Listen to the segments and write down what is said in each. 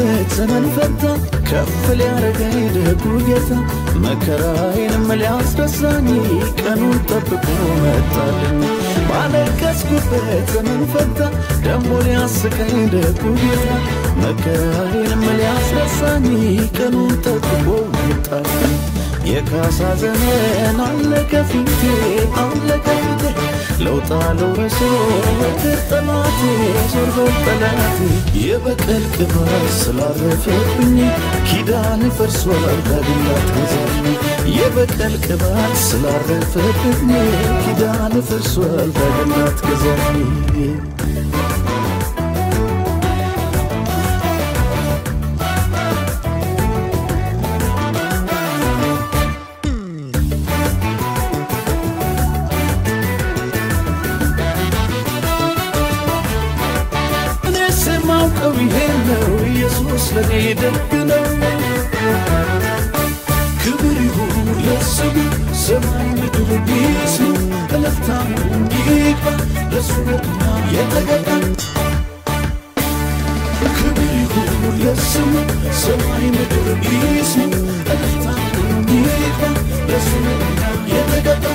ያስኩበት ዘመን ፈታ ከፍ ሊያረገኝ ደጉ ጌታ መከራዬንም ሊያስረሳኝ ቀኑን ጠብቆ መጣልኝ። ባለቀስኩበት ዘመን ፈታ ደሞ ሊያስቀኝ ደጉ ጌታ መከራዬንም ሊያስረሳኝ ቀኑን ጠብቆ መጣልኝ። የካሳ ዘመን አለቀ ፊቴ አለቀ ፊቴ ለውጣ ለውረሶ ወትር ጠላቴ ዞር በል ጠላቴ የበቀል ቅባት ስላረፈብኝ ኪዳን ፈርሷል ዳግም ላትገዛኝ የበቀል ቅባት ስላረፈብኝ ኪዳን ፈርሷል ዳግም ላትገዛኝ እኔስ የማውቀው ይሄን ነው ኢየሱስ ለኔ ደግ ነው። ክብር ይሁን ለስሙ ሰማይ ምድር ይስሙ እልልታም ይግባ ለሱ ነውና የተገባ ክብር ይሁን ለስሙ ሰማይ ምድር ይስሙ እልልታም ይግባ ለሱ ነውና የተገባ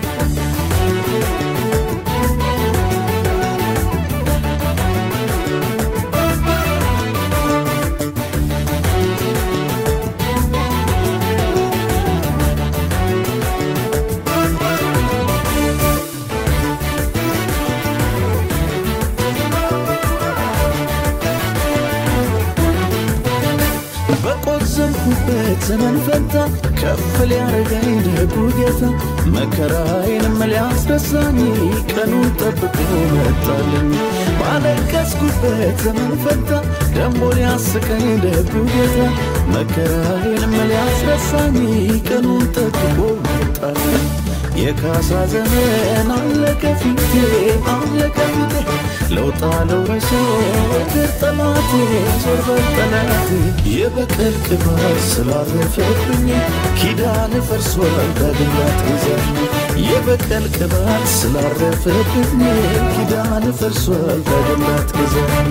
በቆዘምኩበት ዘመን ፈታ ከፍ ሊያረገኝ ደጉ ጌታ መከራዬንም ሊያስረሳኝ ቀኑን ጠብቆ መጣልኝ። ባለቀስኩበት ዘመን ፈታ ደሞ ሊያስቀኝ ደጉ ጌታ መከራዬንም ሊያስረሳኝ ቀኑን ጠብቆ መጣልኝ። የካሳ ዘመን አለቀ ፊቴ አለቀ ፊቴ ለውጣ ለውረሶ ወትር ጠላቴ ዞር በል ጠላቴ የበቀል ቅባት ስላረፈብኝ ኪዳን ፈርሷል ዳግም ላትገዛኝ የበቀል ቅባት ስላረፈብኝ ኪዳን ፈርሷል ዳግም ላትገዛኝ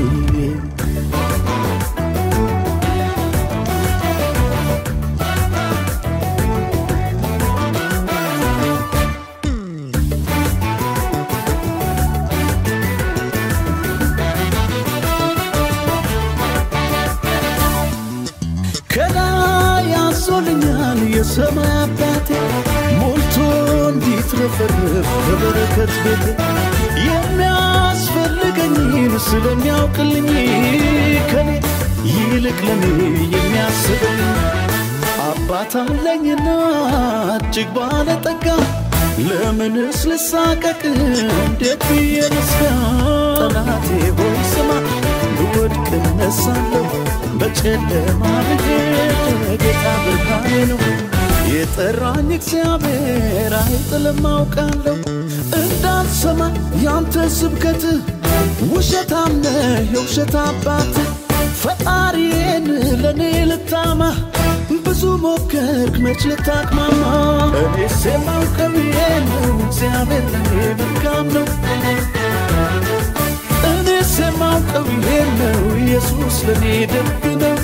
ከላይ ያዞልኛል የሰማይ አባቴ ሞልቶ እንዲትረፈረፍ በበረከት ቤቴ የሚያስፈልገኝን ስለሚያውቅልኝ ከኔ ይልቅ ለኔ የሚያስበኝ አባት አለኝና እጅግ ባለጠጋ ለምንስ ልሳቀቅ እንዴት ብዬ ልስጋ ጠላቴ ሆይ ስማ ብወድቅ እነሳለሁ በጨለማ ብሄድ ጌታ ብርሃኔ ነው የጠራኝ እግዚአብሔር አይጥልም አውቃለሁ እንዳልሰማ ያንተ ስብከት ውሸታም ነህ የውሸት አባት ፈጣሪዬን ለእኔ ልታማ ብዙ ሞከርክ መች ልታቅማማ እኔስ የማውቀው ይሄ ነው እግዚአብሔር ለእኔ መልካም ነው እኔስ የማውቀው ይሄ ነው ኢየሱስ ለእኔ ደግ ነው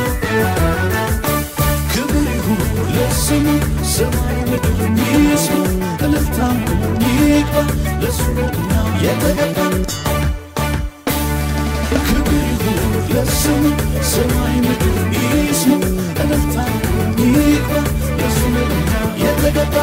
ክብር ይሁን ለስሙ ሰማይ ምድር ይስሙ እልልታም ይግባ ለሱ ነውና የተገባ ክብር ይሁን ለስሙ ሰማይ ምድር ይስሙ እልልታም ይግባ ለሱ ነውና የተገባ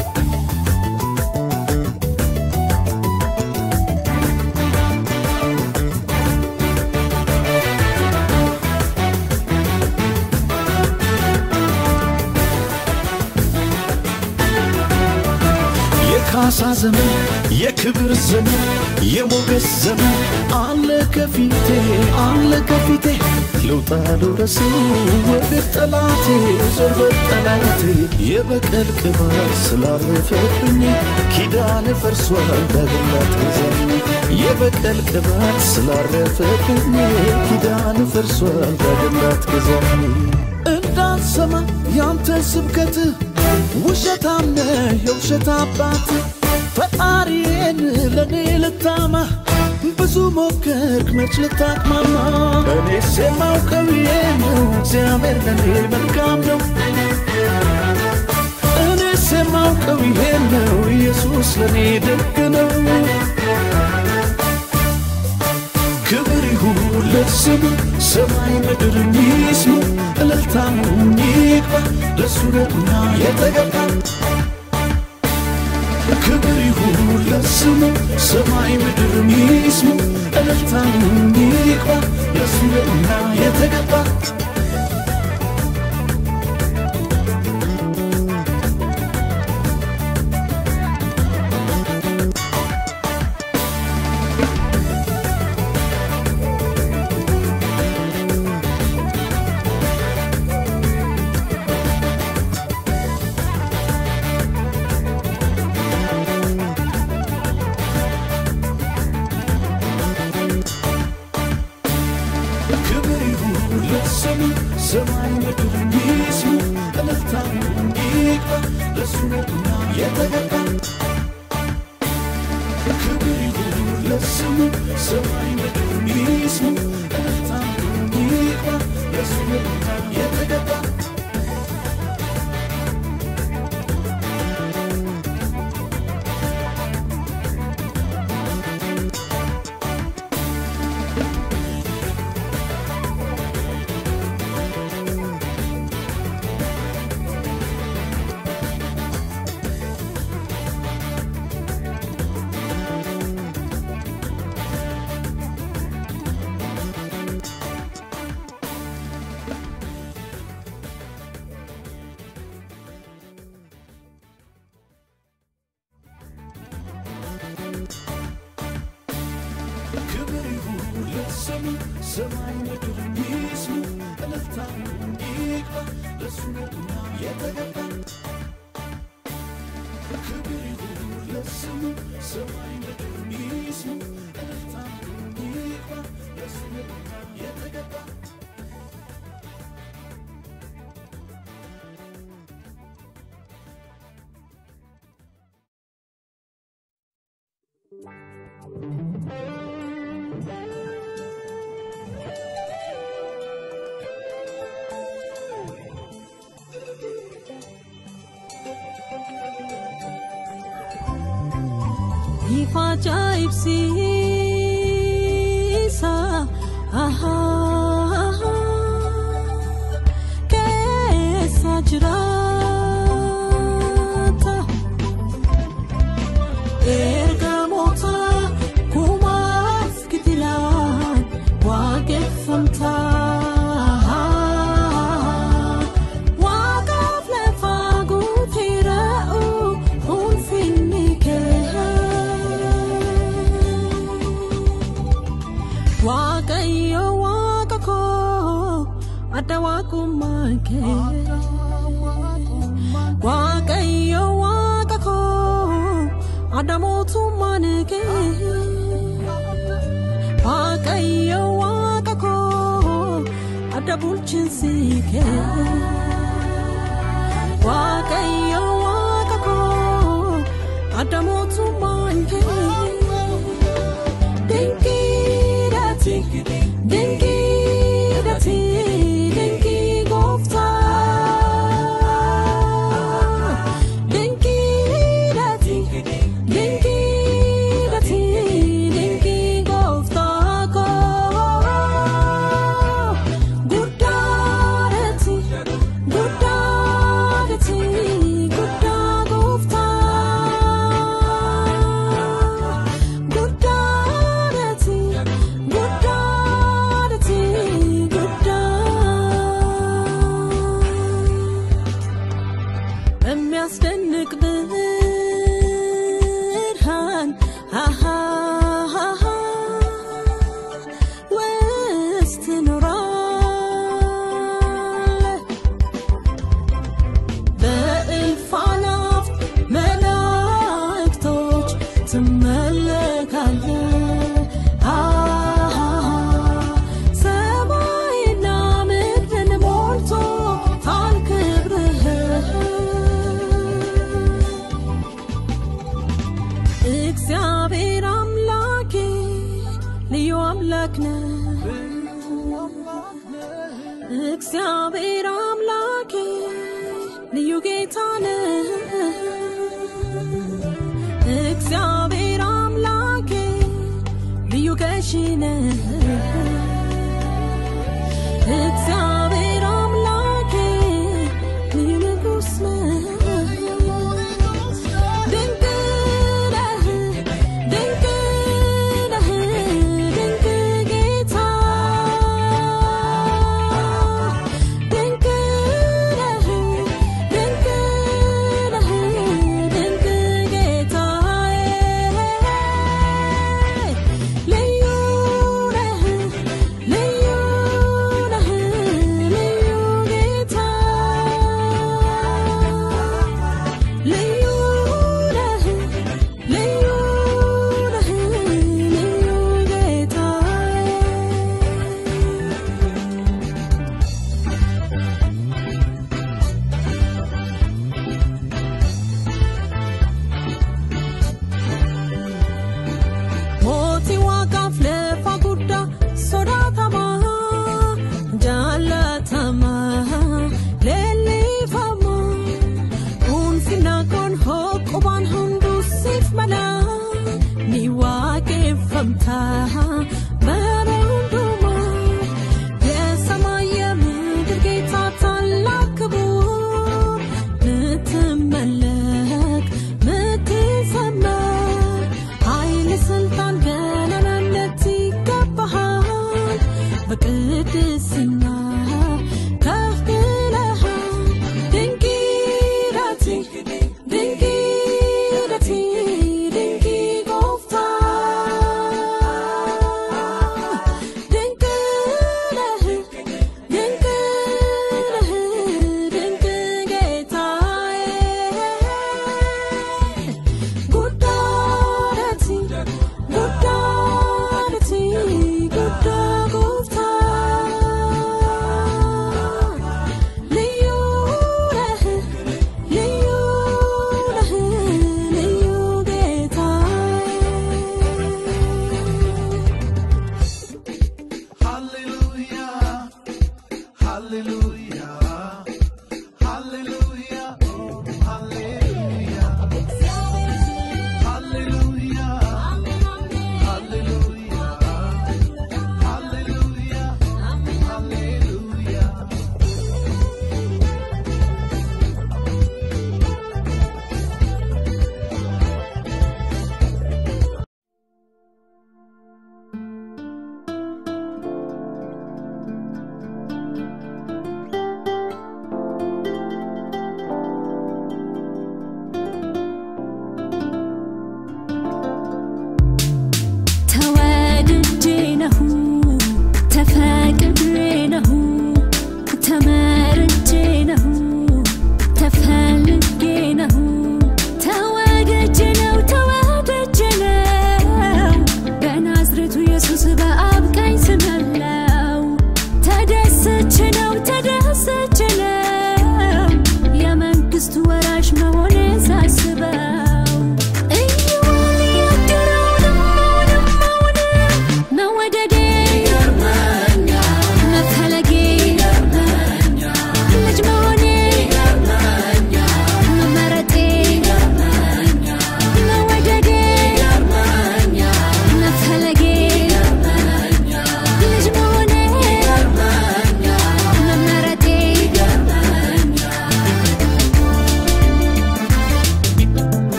የካሳ ዘመን የክብር ዘመን የሞገስ ዘመን አለ ከፊቴ አለ ከፊቴ ልውጣ ልውረስ ወደ ጠላቴ ዞር በል ጠላቴ የበቀል ቅባት ስላረፈብኝ ኪዳን ፈርሷል ዳግም ላትገዛኝ የበቀል ቅባት ስላረፈብኝ ኪዳን ፈርሷል ዳግም ላትገዛኝ እንዳልሰማ ያንተ ስብከት ውሸታም ነህ የውሸት አባት ፈጣሪዬን ለእኔ ልታማ ብዙ ሞከርክ መች ልታቅማማ እኔስ የማውቀው ይሄ ነው እግዚአብሔር ለኔ መልካም ነው እኔስ የማውቀው ይሄ ነው ኢየሱስ ለኔ ደግ ነው ክብር ይሁን ለስሙ ሰማይ ምድር ይስሙ እልልታም ይግባ ለሱ ነውና የተገባ ክብር ይሁን ለስሙ ሰማይ ምድር ይስሙ እልልታም ይግባ ለሱ ነውና የተገባ ክብር ይሁን ለስሙ ሰማይ ምድር ይስሙ እልልታም ይግባ ለሱ ነውና የተገባ ክብር ይሁን ለስሙ ሰማይ ምድር ይስሙ እልልታም ይግባ ለሱ ነውና የተገባ ክብር ይሁን ለስሙ ሰማይ ምድር ይስሙ እልልታም ይግባ ለሱ ነውና የተገባ ክብር ይሁን ለስሙ ሰማይ ምድር ይስሙ እልልታም ይግባ ለሱ ነውና የተገባ Ifaja ibsiisa ahaa keessa jiraata ergamoota kumaaf gitilaan waaqeffamta waaqaaf lafa guutira'u ulfinni kee waaqayyo waaqa koo adda waaqummaan kee waaqayyo waaqa koo adda mootummaan kee waaqayyo waaqa koo adda bulchiinsi kee waaqayyo waaqa koo adda mootummaan kee dinkiidhaati dinkiidhaati dinkii gooftaa dinkiidhaati dinkiidhaati dinkii gooftaa koo guddaadhaati guddaadhaati guddaa gooftaa guddaadhaati guddaadhaati guddaa የሚያስደንቅ ብርሃን አሃ አሃ ውስጥ ትኖራለህ በእልፍ አእላፍ መላእክቶች ትመለካለህ አሃ ሰማይና ምድርን ሞልቶታል ክብርህ እግዚአብሔር አምላኬ አምላክ ነህ እግዚአብሔር አምላኬ ልዩ ጌታ ነህ እግዚአብሔር አምላኬ ልዩ ገዢ ነህ እግዚአብሔር አምላኬ ልዩ ንጉሥ ነህ ድንቅ ነህ ድንቅ ነህ ድንቅ ጌታ ድንቅ ነህ ድንቅ ነህ ድንቅ ጌታዬ ልዩ ነህ ልዩ ነህ ልዩ ጌታ ልዩ ነህ ልዩ ነህ ልዩ ጌታዬ Mootii waaqaaf lafa guddaa sodaatamaa jaalatamaa leellifamaa ulfina kun hoqqubaan hundusiif malaa ni waaqeffamtaa bara hundumaa የሰማይ የምድር ጌታ ታላቅ ክቡር ምትመለክ ምትዘመር ኃይል ስልጣን ገናናነት ይገባሃል በቅድስና ከፍ ብለሃል ድንቅ ዳቲ ድንቅ ዳቲ ድንቅ ጎፍታ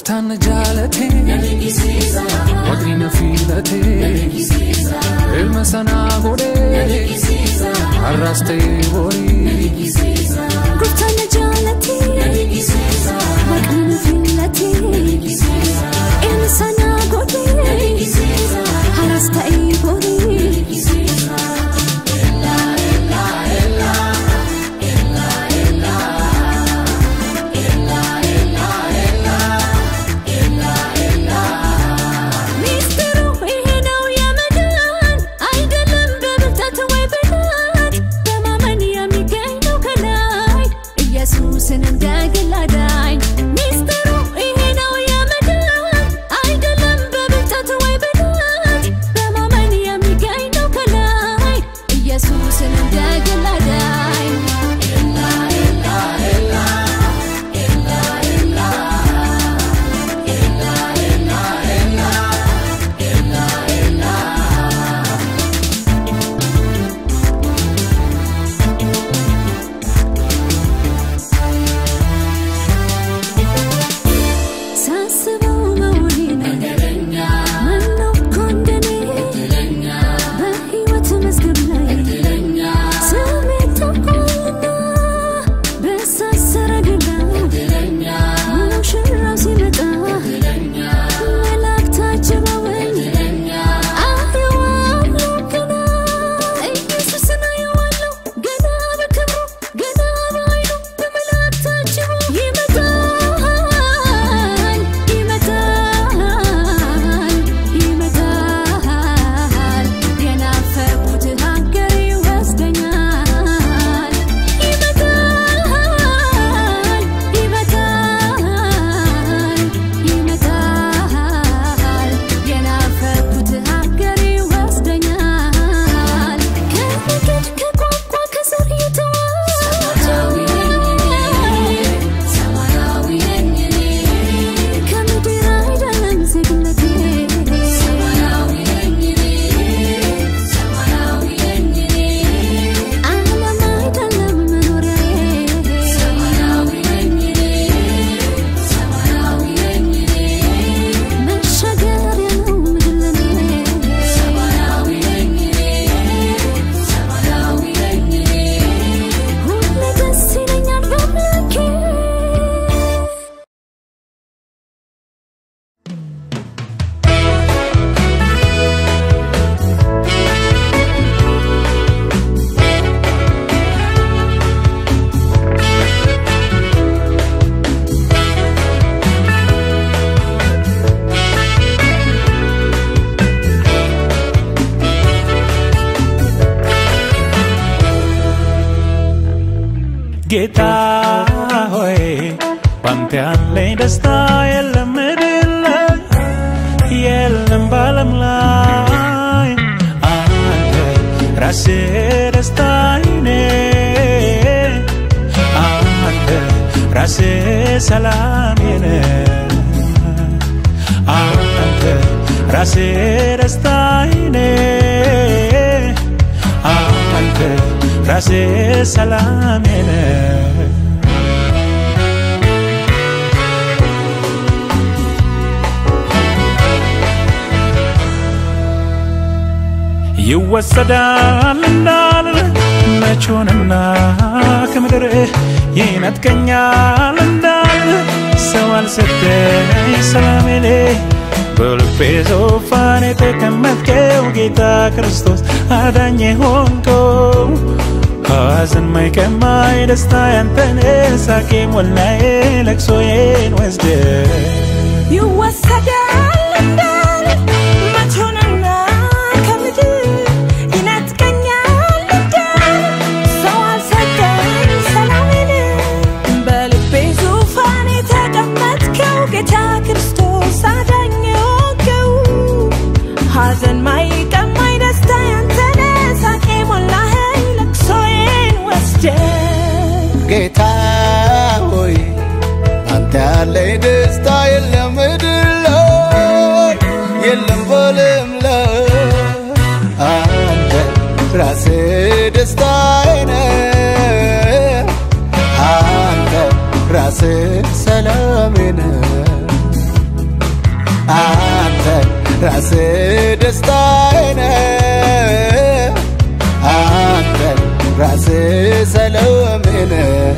Gooftaan jaalate Waaqni na filate Ilma sanaa godhee Har'aas ta'ee borii Gooftaan na jaalate Waaqni na filate Ilma sanaa godhee Har'aas ta'ee borii ሚስጥሩ ይሄ ነው የመዳን አይደለም በብርታት ወይ ብልሃት በማመን የሚገኝ ነው ከላይ ኢየሱስን እንደ ግል አዳኝ ሚስጥሩ ይሄ ነው የመዳን አይደለም በብርታት ወይ ብልሃት በማመን የሚገኝ ነው ከላይ ኢየሱስን እንደ ግል አዳኝ ሳስበው መውሊነ ማነው እኮ እንደኔ በሕይወት መዝገብ ላይ ስሜ ታውቋልና በእሳት ሰረገላ ሙሽራው ሲመጣ መላእክት አጅበውኝ አየዋለሁ ገና ኢየሱስን አየዋለሁ ገና በክብሩ ገና በኃይሉ በመላእክት ታጅቦ ይመጣል ይመጣል ይመጣል የናፈቁት ሀገር ይወስደኛል ይመጣል ይመጣል ይመጣል የናፈቁት ሀገር ይወስደኛል ከነገድ ከቋንቋ ከዘር ከምድር አይደለም ዜግነቴ ዓለም አይደለም መኖሪያዬ መሻገሪያ ነው ምድር ለኔ ሁሌ ደስ ይለኛል በአምላኬ ጌታ ሆይ ባንተ ያለኝ ደስታ የለም ምድር ላይ የለም ባለም ላይ አንተ ራስህ ደስታዬ ነህ አንተ ራስህ ሰላሜ ነህ አንተ ራስህ ደስታዬ ነህ አንተ ራስህ ሰላሜ ነህ ይወሰዳል እንዳልል መቾንና ከምድር ይነጥቀኛል እንዳልል ሰው አልሰጠኝ ሰላሜኔ በልቤ ዙፋን የተቀመጥከው ጌታ ክርስቶስ አዳኝ ሆንከው ሐዘን ማይቀማኝ ደስታ ያንተነ ሳቄ ሞላዬ ለቅሶዬን ወስደ ይወሰዳል እንዳል መቶንና ከምድር ይነጥቀኛል እንዳል ሰው አልሰጠኝ ሰላሜን በልቤ ዙፋን የተቀመጥከው ጌታ ክርስቶስ አዳኝ ሆንከው ሐዘን ማይቀማኝ ደስታ ያንተነ ሳቄ ሞላኸኝ ለቅሶዬን ወስደ ጌታ ሆይ አንተ ያለኝ ደስታ የለም ምድር ላይ የለም በለም ላይ አንተ ራስህ ደስታዬ ነህ አንተ ራስህ ሰላሜ ነህ አንተ ራስ ደስታዬ ነህ አንተ ራስ ሰላሜ ነህ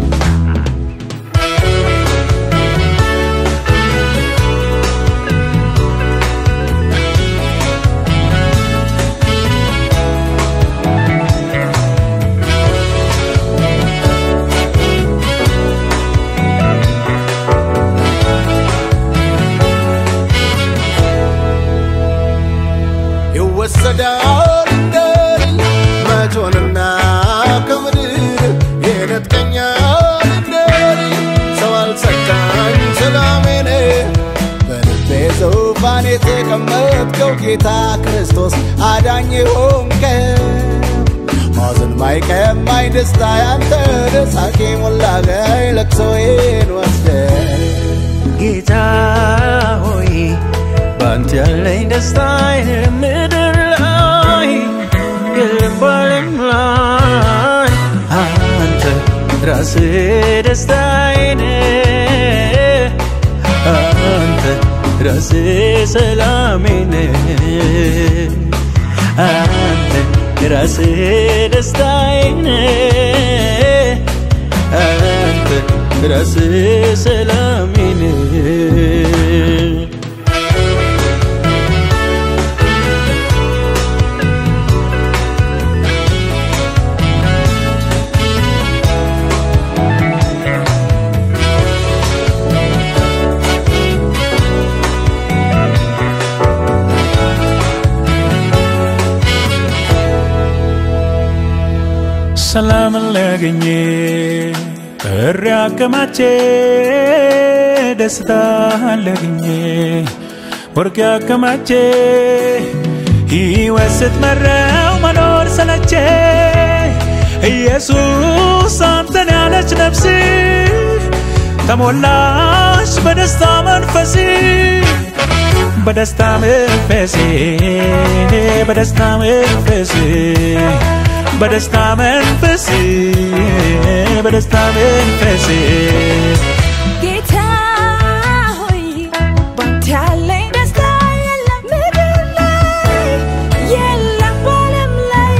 ይወሰዳል እንደል መቶንና ከምድር ይነጥቀኛል እንደል ሰው አልሰካኝ ሰላሜን በልቤ ዙፋን የተቀመጥከው ጌታ ክርስቶስ አዳኝ ሆንከው ማዘን ማይቀማኝ ደስታ ያንተ ደሳቄ ሞላጋይ ለቅሶዬን ወስደ ጌታ ሆይ ባንተ ያለኝ ደስታ የለም ምድር ላይ የለም ባለም ላይ አንተ ራስህ ደስታዬ ነህ አንተ ራስህ ሰላሜ ነህ አንተ ራስህ ደስታዬ ነህ አንተ ራስህ ሰላሜ ነህ ሰላምን ላገኘ እሪ አከማቼ ደስታ ላገኘ ወርቅ አከማቼ ሕይወት ስትመራው መኖር ሰለቼ ኢየሱስ አንተን ያለች ነፍስ ተሞላሽ በደስታ መንፈስ በደስታ መንፈስ በደስታ መንፈስ በደስታ መንፈስ በደስታ መንፈስ ጌታ ሆይ ባንተ ያለኝ ደስታ የለም ምድር ላይ የለም በዓለም ላይ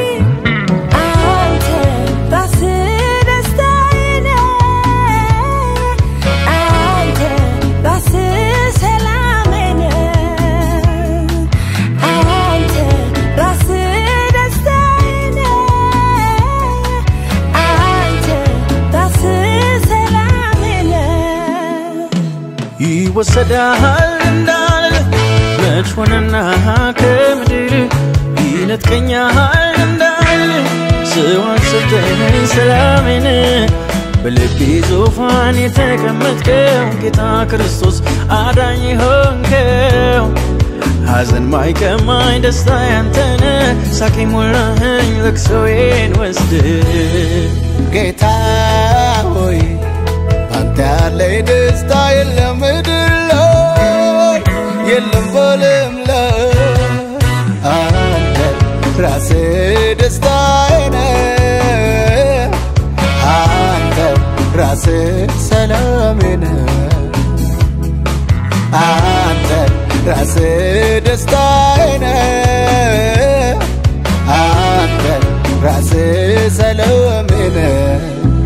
አንተ ራስህ ደስታዬ ነህ አንተ ራስህ ሰላሜ ነህ አንተ ራስህ ደስታዬ ነህ አንተ ራስህ ሰላሜ ነህ ይወሰዳል እንዳል መች ሆነና ከምድር ይነጥቀኛል እንዳል ሰው አልሰጠኝ ሰላሜን በልቤ ዙፋን የተቀመጥከው ጌታ ክርስቶስ አዳኝ ሆንከው ሐዘን ማይቀማኝ ደስታ ያንተነ ሳቄ ሞላኸኝ ለቅሶዬን ወስድ ጌታ ሆይ አንተ ያለኝ ደስታ የለም ምድር ላይ የለም በዓለም ላይ አንተ ራስህ ደስታዬ ነህ አንተ ራስህ ሰላሜ ነህ አንተ ራስህ ደስታዬ ነህ አንተ ራስህ ሰላሜ ነህ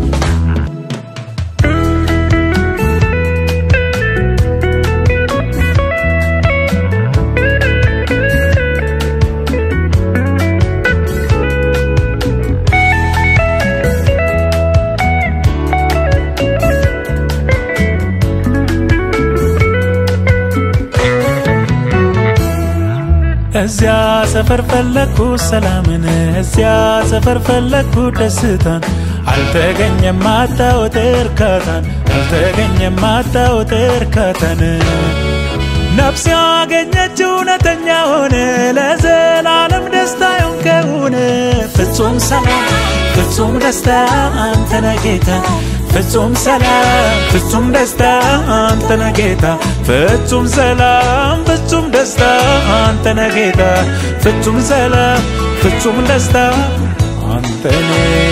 እዚያ ሰፈር ፈለግኩ ሰላምን፣ እዚያ ሰፈር ፈለግኩ ደስታን፣ አልተገኘም አጣሁት እርካታን፣ አልተገኘም አጣሁት እርካታን። ነፍስ ያገኘች እውነተኛ ሆነ ለዘላለም ደስታ የሆንከውን ፍጹም ሰላም ፍጹም ደስታ አንተነ ጌታ ፍጹም ሰላም ፍጹም ደስታ አንተነ ጌታ ፍጹም ሰላም ፍጹም ደስታ አንተነ ጌታ ፍጹም ሰላም ፍጹም ደስታ አንተነ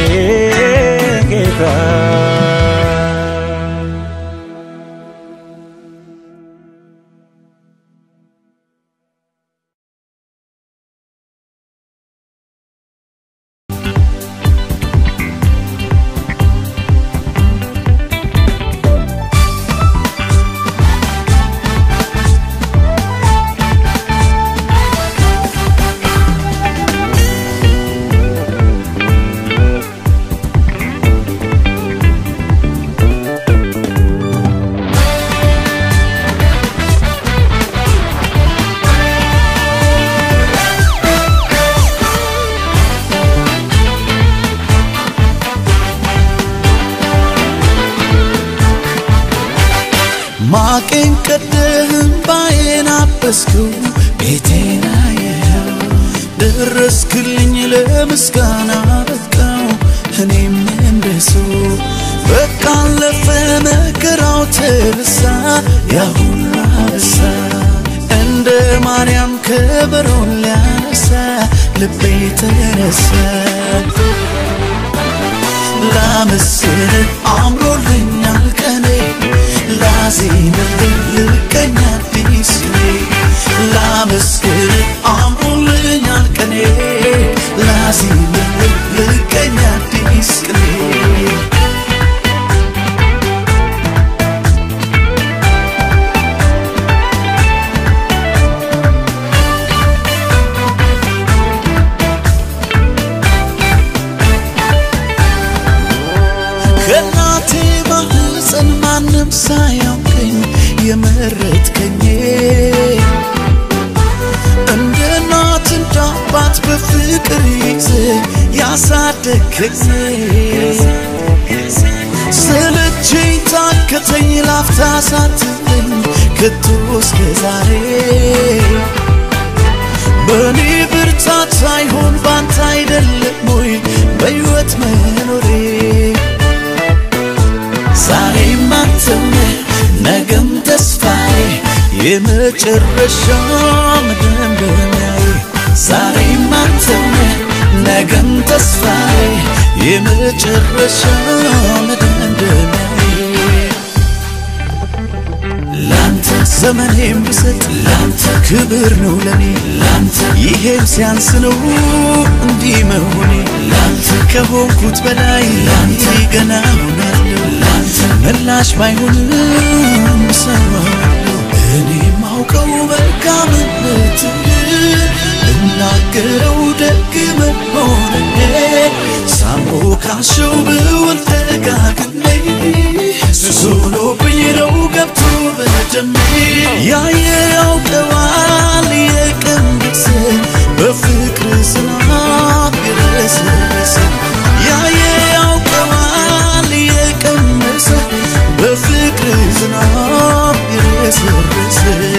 ጌታ ማቄን ቀደህም ባዬን አበስከው ቤቴን አየኸው ደረስክልኝ ለምስጋና በቃው እኔም እንደሰው በቃ አለፈ መከራው ተረሳ ያ ሁሉ አበሳ እንደ ማርያም ከበሮን ሊያነሳ ልቤ ተነሳ ላመስል አምሮልኛል ቀኔ ላዜምልህ ልቀኛ አዲስ ላመስግን አምሮልኛል ቀኔ ላዜምልህ ልቀኛ አዲስ ቅኔ ከእናቴ ማህፀን ማንም ሳያውቀኝ የመረጥከኝ እንደ እናት እንደ አባት በፍቅር ይዘ ያሳደግከኝ ሰለቸኝ ታከተኝ ላፍታ ሳትለኝ ከቶ እስከ ዛሬ በእኔ ብርታት ሳይሆን ባንተ አይደለም ወይ በሕይወት መኖሬ ዛሬም አንተም ነገም ተስፋዬ የመጨረሻ መደምደሚያዬ ዛሬም አንተም ነገም ተስፋዬ የመጨረሻ መደምደሚያዬ ላንተ ዘመኔም ብሰጥ ላንተ ክብር ነው ለኔ ላንተ ይሄም ሲያንስ ነው እንዲህ መሆኔ ላንተ ከሆንኩት በላይ ላንተ ገና ሆናለሁ ላንተ ምላሽ ባይሆንም እሰማለሁ እኔ ማውቀው መልካምነትህ እናገረው ደግ መሆንህ ሳሞካሸው ብውል ደጋግሜ ሱሶሎብኝ ነው ገብቶ በደሜ ያየ ያውቀዋል የቀንድስ በፍቅር ዝናብ የረሰረሰ ያየ ያውቀዋል የቀመሰ በፍቅር ዝናብ የረሰረሰ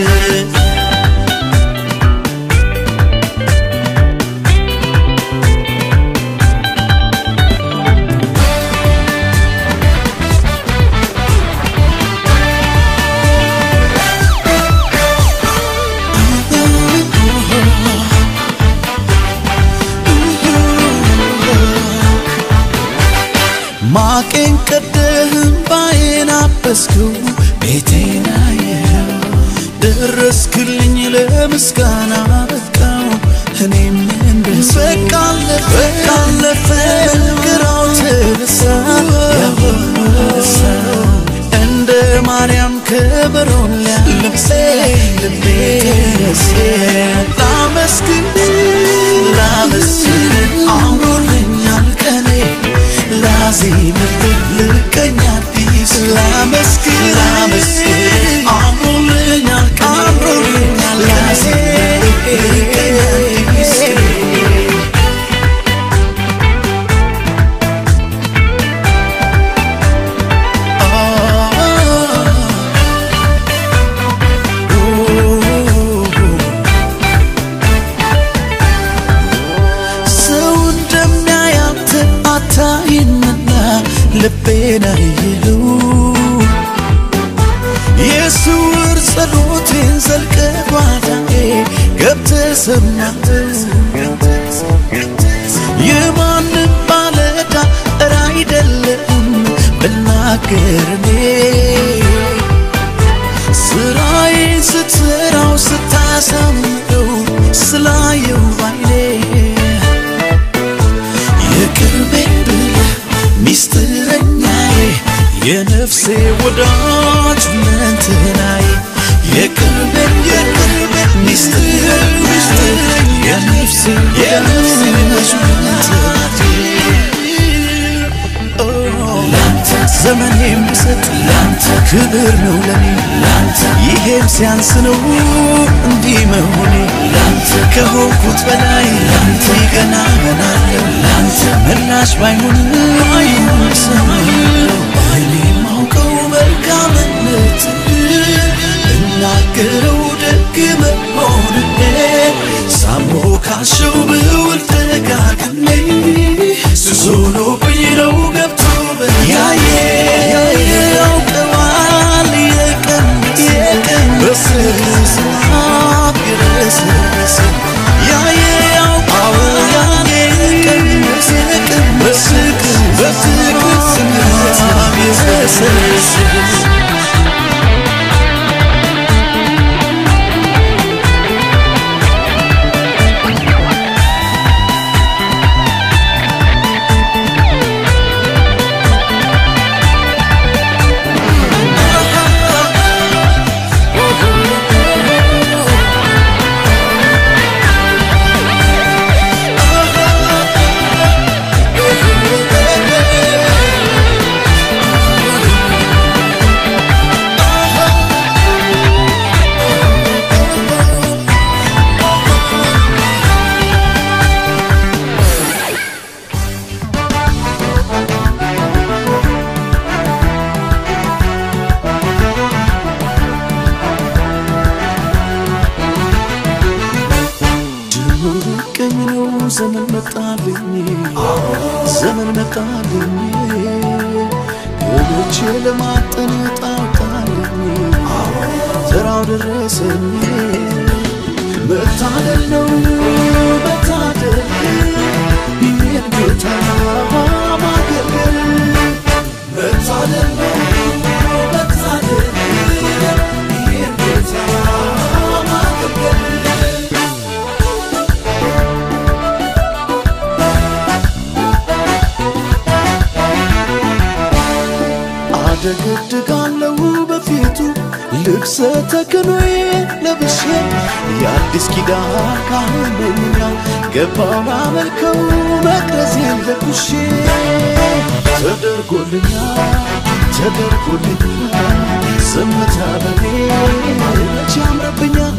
ማቄን ቀደህም ባዬን አበስከው ቤቴን አየኸው ደረስክልኝ ለምስጋና በቃው እኔም እንደስ በቃ አለፈ በቃ አለፈ ግራው ተረሳ ያሁሉ ረሳ እንደ ማርያም ከበሮን ሊያለብሴ ልቤ ተነሴ ላመስግን ላመስግን አምሮልኛል ቀኔ ላዜምልህ ልቀኛ አዲስ ላመስግን ላመስግን አምሮልኛል አምሮልኛል ላዜምልህ ልቀኛ አዲስ ሰው እንደሚያያንተ አታይምና ልቤን አየኸው የስውር ጸሎቴን ዘልቀ ጓዳዬ ገብተ ሰማኸው የማንም ባለዳ እረ አይደለም ብናገር እኔ ስራዬን ስትሰራው ስታሳምረው ስላየው ባይኔ የቅርቤ ብለህ ሚስጥረኛዬ የነፍሴ ወዳጅ መንትናዬ የቅርቤ የቅርቤ ሚስጥር ሚስጥረኛ የነፍሴ የነፍሴ ወዳጅ ላንተ ዘመኔም ብሰጥ ላንተ ክብር ነው ለኔ ላንተ ይሄም ሲያንስ ነው እንዲህ መሆኔ ላንተ ከሆንኩት በላይ ላንተ ገና ሆናለሁ ላንተ ምላሽ ባይሆንም ባይሆን ሰማለሁ እኔ ማውቀው መልካምነት ስናገረው ደግ መሆንህ ሳሞካሸው ብውል ደጋግሜ ሱስ ሆኖብኝ ነው ገብቶ በያየ ያውቀዋል የቀን የቀን በስስናት የረሰረሰ ያየ ያውቀዋል የቀን የቀን በስቅስ በስቅስ ስናት የረሰረሰ ቀኝ ነው ዘመን መጣልኝ ዘመን መጣልኝ ገብቼ ለማጠን ጣጣልኝ ተራው ደረሰኝ መታደል ነው መታደል ይህን ጌታ ማገልገል መታደል ነው መታደል ይህን ጌታ ማገልገል አደገድጋለሁ በፊቱ ልብሰ ተክኖዬ ለብሼ የአዲስ ኪዳን ካህን ነኝና ገባው ላመልከው መቅረዜን ለኩሼ ተደርጎልኛል ተደርጎልኛል ዝምታ በኔ መቼ ያምረብኛል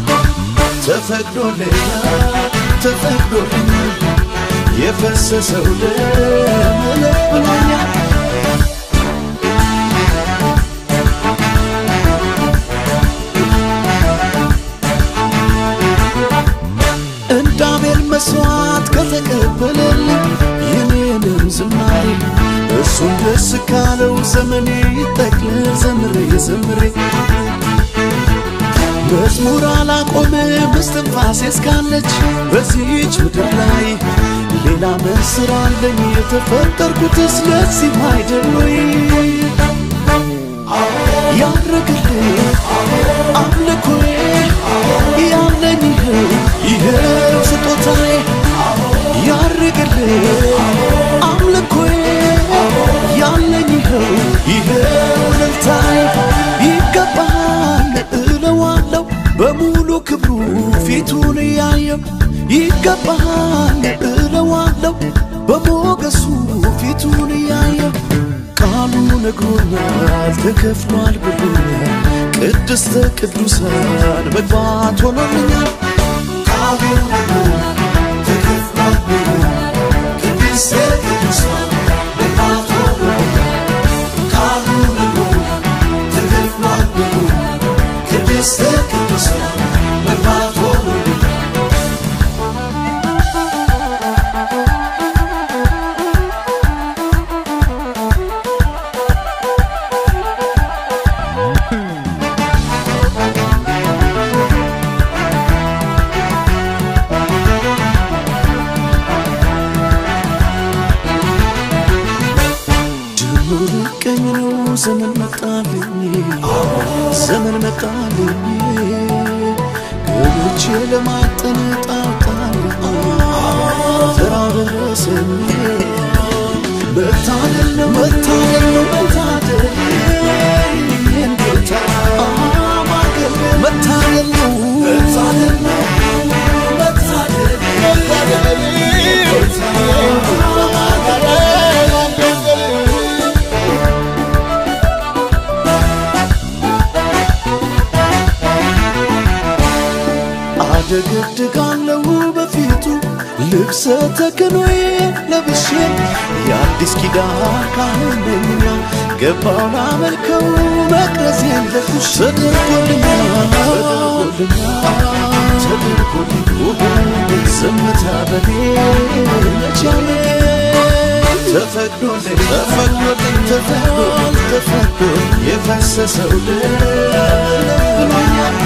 ተፈቅዶልኛል ተፈቅዶልኛል የፈሰሰው ደም እልፍ ብሎኛል እንደ አቤል መስዋዕት ከተቀበለልኝ የኔንም ዝማሬ እሱን ደስ ካለው ዘመኔ ይጠቅልል ዘምሬ ዘምሬ መዝሙር አላቆምም እስትንፋሴ እስካለች በዚህች ምድር ላይ ሌላ ምን ስራ አለኝ የተፈጠርኩትስ ለዚህ አይደል ወይ ያረግልኝ አምልኮዬ ያለኝ ይኸው ይኸው ስጦታዬ ያርግልኝ አምልኮዬ ያለኝ ይኸው ይኸው እልልታዬ ይገባሃል እለዋለሁ በሙሉ ክብሩ ፊቱን እያየው ይገባሃል እለዋለሁ በሞገሱ ፊቱን እያየው ቃሉ ነግሮኛል ተከፍሏል ብሎኛል ቅድስተ ቅዱሳን መግባት ሆኖልኛል ቃሉ ነግሮኛል ተከፍሏል ብሎኛል ቅድስተ ቅዱሳን መግባት ሆኖልኛል ቃሉ ነግሮኛል ተከፍሏል ብሎኛል ቅድስተ ቅዱሳን መግባት ሆኖልኛል ጅምሩ ቀኝ ነው ዘመን መጣልኝ ዘመን መጣልኝ ገብቼ ለማጠን ጣጣልኝ ተራው ደረሰኝ መታደል ነው መታደል ነው መታደል ይህን ጌታ ማገልገል መታደል ነው መታደል ነው መታደል መታደል አደገድጋለሁ በፊቱ ልብሰ ተክኖዬ ለብሼ የአዲስ የአዲስ ኪዳን ካህን ነኝና ገባው ላመልከው መቅረዝ የለኩሽ ተደርጎልኛል ተደርጎልኝ ዝምታ በኔ መቻሌ ተፈቅዶልኝ ተፈቅዶልኝ ተፈቅዶልኝ ተፈቅዶልኝ የፈሰሰው ደም ብሎኛል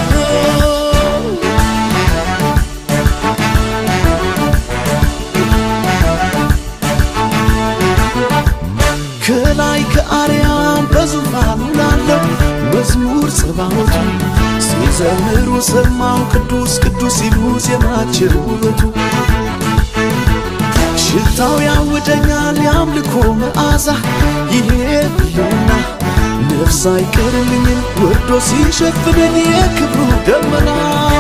ከላይ ከአርያም በዙፋኑ ላለው መዝሙር ጸባዖቱ ሲዘምሩ ሰማው ቅዱስ ቅዱስ ሲሉ ዜማቸው ውበቱ ሽታው ያውደኛል የአምልኮ መዓዛ ይሄ ብለውና ነፍስ አይቀርልኝም ወርዶ ሲሸፍነኝ የክብሩ ደመና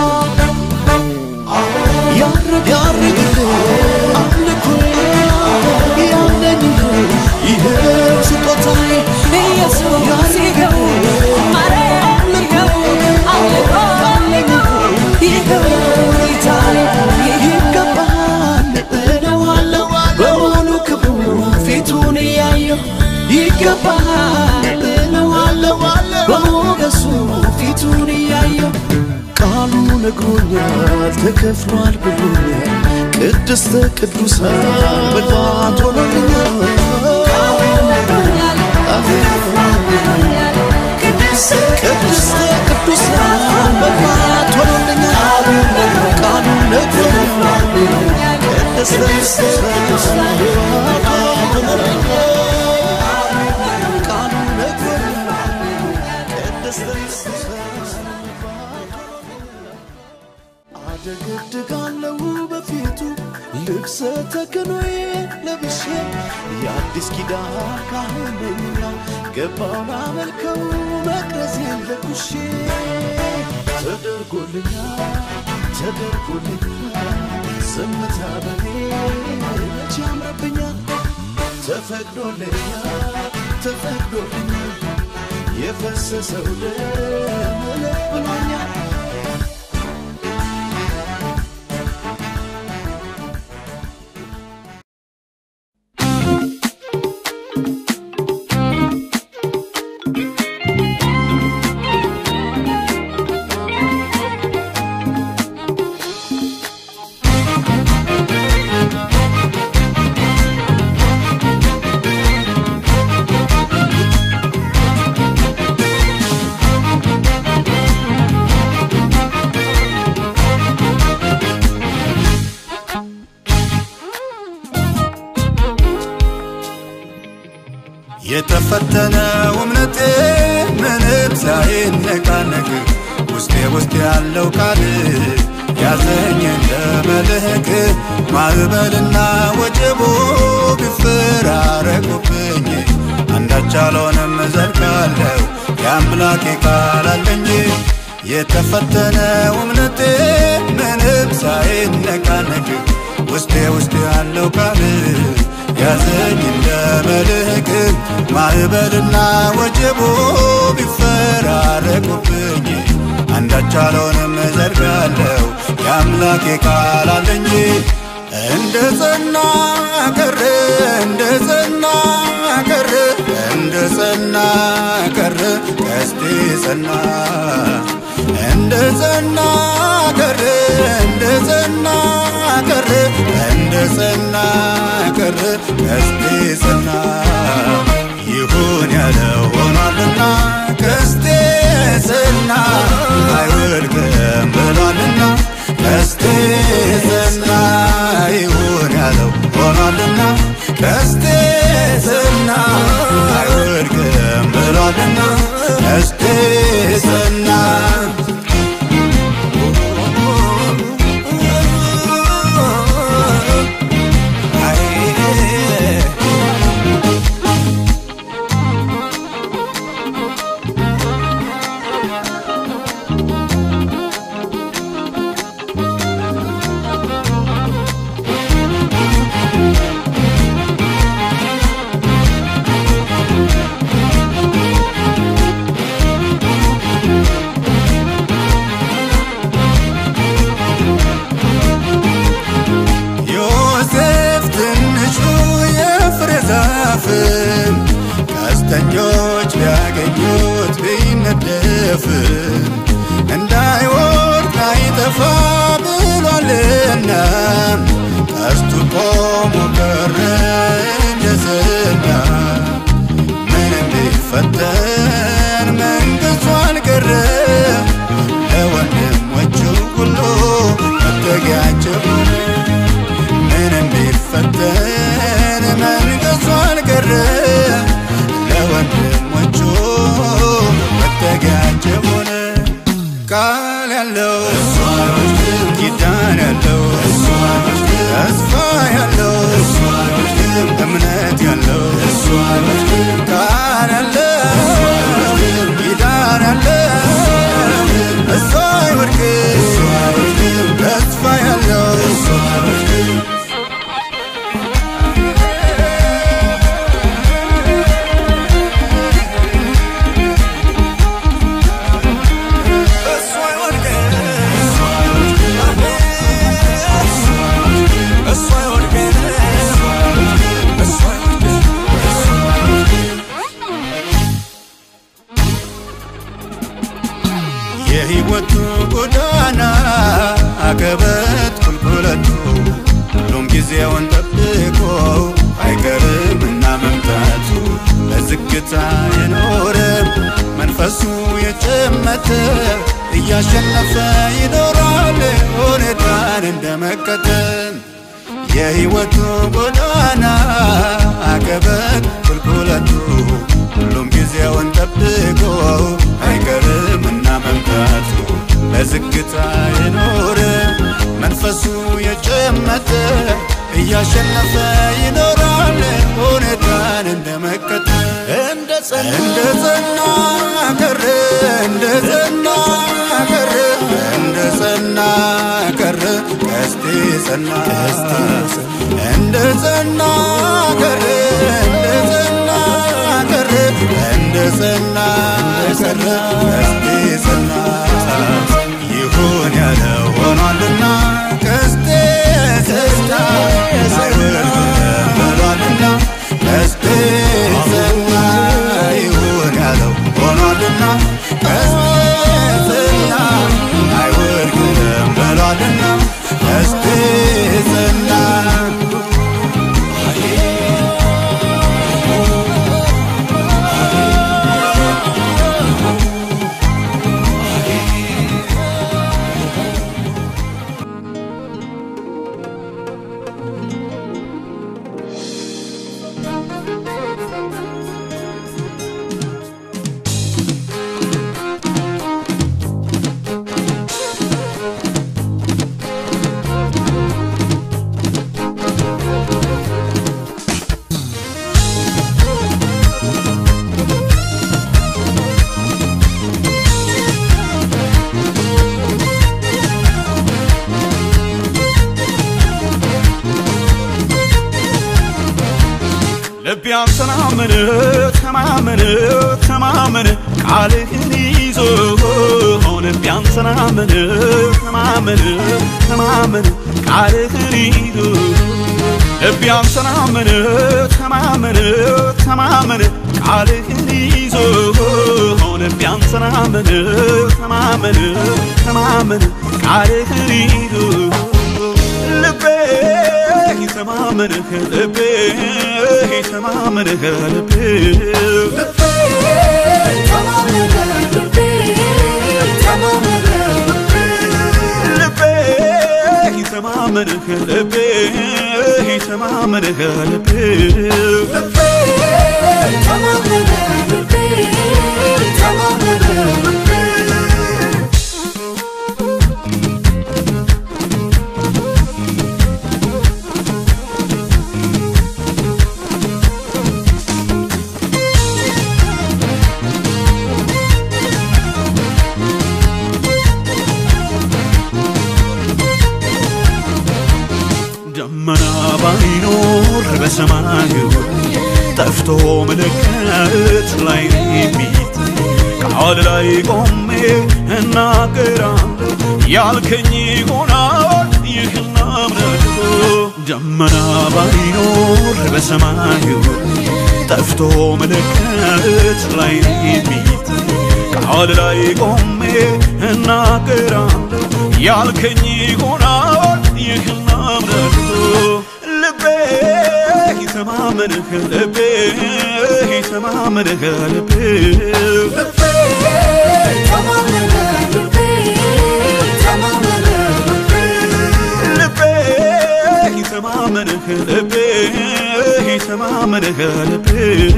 ያረግ ያረግልኝ አምልኮ ያለኝ ይኸው ስጦታዬ ኢየሱስ ይኸው ማርያም ይኸው አምልኮ ይኸው ጌታዬ ይገባል እለዋለሁ በሙሉ ክብሩ ፊቱን እያየሁ ይገባል እለዋለሁ በሞገሱ ፊቱን እያየሁ ቃሉ ነግሮኛል ተከፍሏል ብሎኛል ቅድስተ ቅዱሳን መግባት ሆኖልኛል ቅድስተ ቅዱሳን መግባት ሆኖልኛል ቃሉ ነግሮኛል ቅድስተ ቅዱሳን መግባት ሆኖልኛል ቃሉ ነግሮኛል ቅድስተ ቅዱሳን አደገድጋለሁ በፊቱ ልብሰ ተክኖዬ ለብሼ የአዲስ ኪዳን ካህን ነኝና ገባው ላመልከው መቅረዜን ለኩሼ ተደርጎልኛል ተደርጎልኛል ዝምታ በኔ መቼ ያምረብኛል ተፈቅዶልኛል ተፈቅዶልኛል የፈሰሰው ደም እልፍ ብሎኛል የተፈተነው እምነቴ ምንም ሳይነቃነቅ ውስጤ ውስጥ ያለው ቃል ያዘኝ እንደ መልህቅ ማዕበልና ወጀቡ ቢፈራረቁብኝ አንዳች አልሆንም እዘልቃለሁ የአምላኬ ቃል አለኝ የተፈተነው እምነቴ ምንም ሳይነቃነቅ ውስጤ ውስጥ ያለው ቃል ያዘኝ እንደ መልህቅ ማዕበልና ወጀቡ ቢፈራረቁብኝ አንዳች አልሆንም እዘልቃለሁ የአምላኬ ቃል አለኝ እንደ ጸና ቀረ እንደ ጸና ቀረ እንደ ጸና ቀረ ቀስቴ ጸና እንደ ጸና ቀረ እንደ ጸና ቀረ እንደ ጸና ቀረ ቀስቴ ጸና ይሁን ያለው ሆኗልና ቀስቴ ጸና አይወድቅም ብሏልና ቀስቴ ጸና ይሁን ያለው ሆኗልና ቀስቴ ጸና አይወድቅም ብሏልና ቀስቴ ጸና ቢያልፍም ቀስተኞች ቢያገኙት ቢነደፍም እንዳይወድቅ አይጠፋ ብሏልና ቀስቱ ቆሞ ቀረ እንደ ዝና ምንም ቢፈተን መንግሥቱ አልቀረ ለወንድሞቹ ሁሉ መጠጊያቸው ሆነ። ምንም ቢፈተን መንግሥቱ አልቀረ ለወንድሞቹ መጠጊያቸው ሆነ። ቃል ያለው ኪዳን ያለው ተስፋ ያለው እምነት ያለው ቃል ያለው ኪዳን ያለው እሱ አይወድቅም ተስፋ ያለው እሱ አይወድቅም እሱ አይወድቅም እሱ አይወድቅም የሕይወቱ ጎዳና አቀበት ቁልቁለቱ ሁሉም ጊዜውን ጠብቆ አይቀርምና መምጣቱ በዝግታ የኖረ መንፈሱ የጨመተ እያሸነፈ ይኖራል ሁኔታን እንደመከተል የሕይወቱ ጎዳና አቀበት ቁልቁለቱ ሁሉም ጊዜውን ጠብቆ አይቀርምና መምጣቱ በዝግታ የኖረ መንፈሱ የጨመተ እያሸነፈ ይኖራል ሁኔታን እንደመከተል እንደ ጸና እንደ ጸና ቀረ እንደ ጸና ቀረ እንደ ጸና ቀረ ቀስቴ ጸና እንደ ጸና ቀረ እንደ ጸና ቀረ እንደ ጸና ቀረ ቀስቴ ጸና ይሁን ያለው ሆኗልና ቀስቴ ጸና አይወድቅም ብሏልና ቀስቴ ጸና ይሁን ያለው ሆኗልና ቀስቴ ጸና አይወድቅም ብሏልና ቀስቴ ጸና ልቤ አንተናመነ ተማመነ ተማመነ ቃልህን ይዞ ልቤ አንተናመነ ተማመነ ተማመነ ቃልህን ይዞ ልቤ አንተናመነ ተማመነ ተማመነ ቃልህን ይዞ ልቤ አንተናመነ ተማመነ ተማመነ ቃልህን ይዞ ልቤ ተማመንህ ልቤ ተማመንህ ልቤ ልቤ ተማመንህ ልቤ ተማመንህ ልቤ ደመና ባይኖር በሰማዩ ጠፍቶ ምልክት ላይ የሚታይ ቃል ላይ ቆሜ እናገራለሁ ያልከኝ ይሆናል ይህን አምናለሁ ደመና ባይኖር በሰማዩ ጠፍቶ ምልክት ላይ የሚታይ ቃል ላይ ቆሜ እናገራለሁ ያልከኝ ይሆናል ይህን አምናለሁ ልቤ ይተማመንህ ልቤ ይተማመንህ ልቤ ልቤ ይተማመንህ ልቤ ይተማመንህ ልቤ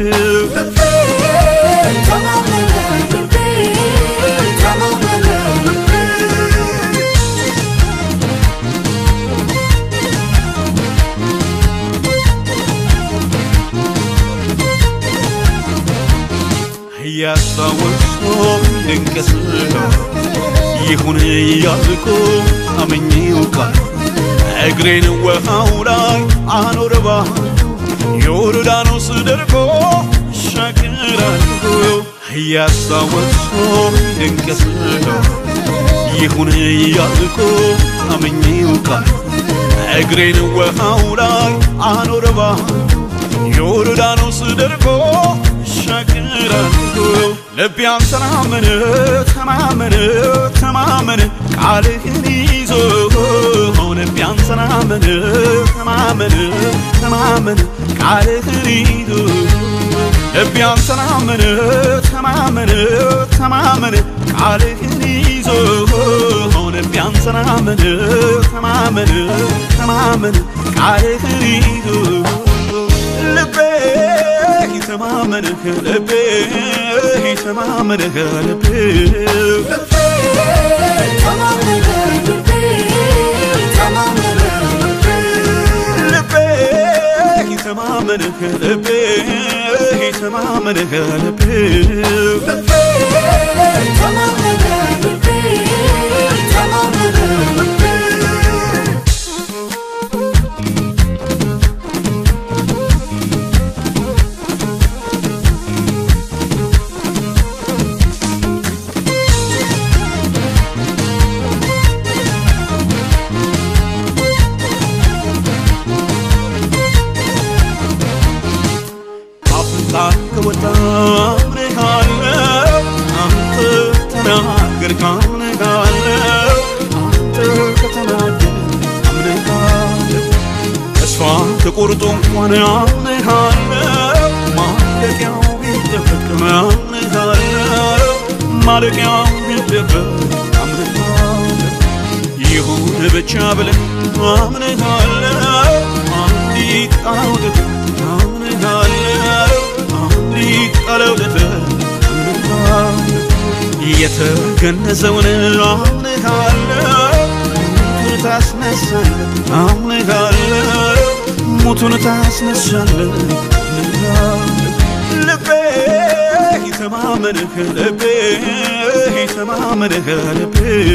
እያስታወስኩ ድንቅ ስራ ይሁን እያልኩ አመኜው ቃል እግሬን ውሃው ላይ አኖረባ ዮርዳኖስ ደርቆ ሻገራለሁ እያስታወስኩ ድንቅ ስራ ይሁን እያልኩ አመኜው ቃል እግሬን ውሃው ላይ አኖረባ ዮርዳኖስ ደርቆ ሻገራለሁ ልቤ አንተን አመነ ተማመነ ተማመነ ቃልህን ይዞ ልቤ አንተን አመነ ተማመነ ተማመነ ቃልህን ይዞ ልቤ አንተን አመነ ተማመነ ተማመነ ቃልህን ይዞ ልቤ አንተን አመነ ተማመነ ተማመነ ቃልህን ይዞ ልቤ ይተማመንህ ልቤ ይተማመንህ ልቤ ልቤ ይተማመንህ ልቤ ይተማመንህ ልቤ አፍንጫ ከወጣ አምንሃለሁ አንተ ተናገርክ አምንሃለሁ አንተ ከተናገር አምንሃለሁ ተስፋ ተቆርጦ እንኳን አምንሃለሁ ማለቂያው ቢደበቅ አምንሃለሁ ማለቂያው ቢደበቅ አምንሃለሁ ይሁን ብቻ ብለህ አምንሃለሁ አንዲት ጣውለት አምንሃለሁ አንዲት ቃለውለት አምንሃለሁ የተገነዘውን አምንሃለሁ ሙቱን ታስነሳለህ አምንሃለሁ ሙቱን ታስነሳለህ አምንሃለሁ ልቤ ይተማመንህ ልቤ ይተማመንህ ልቤ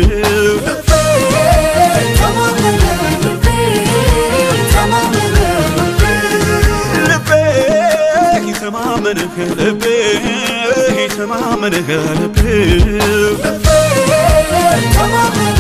ልቤ ይተማመንህ ልቤ ይተማመንህ ልቤ Come on,